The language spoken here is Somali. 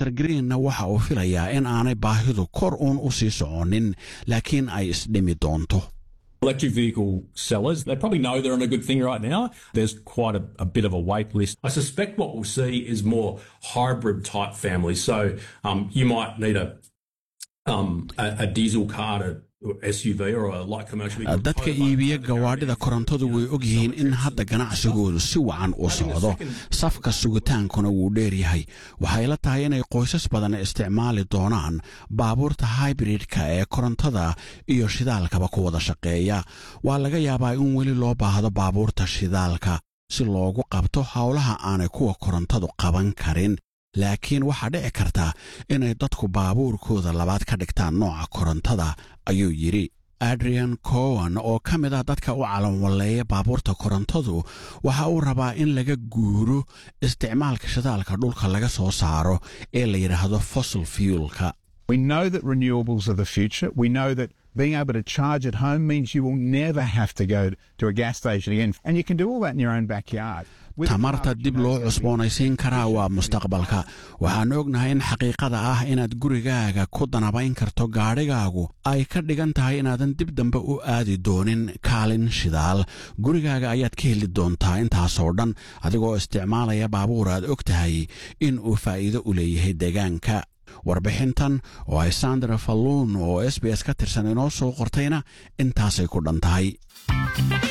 master greenna waxa uu filayaa in aanay baahidu kor uun u sii soconin laakiin ay isdhimi doonto Electric vehicle sellers, they probably know they're on a good thing right now. There's quite a, a bit of a wait list. I suspect what we'll see is more hybrid type families. So um, you might need a, um, a, a diesel car to SUV or a light commercial vehicle. dadka iibiya gawaadhida korontadu way ogyihiin in hadda ganacsigoodu si wacan u socdo safka sugitaankuna wuu dheer yahay waxay la tahay inay qoysas badan isticmaali doonaan baabuurta hybridka ee korontada iyo shidaalkaba ku wada shaqeeya waa laga yaabaa in weli loo baahdo baabuurta shidaalka si loogu qabto howlaha aanay kuwa korontadu qaban karin laakiin waxaa dhici karta inay dadku baabuurkooda labaad ka dhigtaan nooca korontada ayuu yidhi adrian cowan oo ka mid ah dadka u calanwalleeya baabuurta korontadu waxa uu rabaa in laga guuro isticmaalka shidaalka dhulka laga soo saaro ee la yidhaahdo fossil fuelka We know that renewables are the future. We know that being able to charge at home means you will never have to go to a gas station again. And you can do all that in your own backyard. With tamarta cars, dib you know, loo cusboonaysiin karaa waa mustaqbalka waxaan ognahay in xaqiiqada ah inaad gurigaaga ku danabayn karto gaadhigaagu ay ka dhigan tahay inaadan dib dambe u aadi doonin kaalin shidaal gurigaaga ayaad ka heli doontaa intaasoo dhan adigoo isticmaalaya baabuur aad og tahay in uu faa'iido u leeyahay deegaanka warbixintan oo ay sandra falluun oo s b s ka tirsan inoo soo qortayna intaasay ku dhan tahay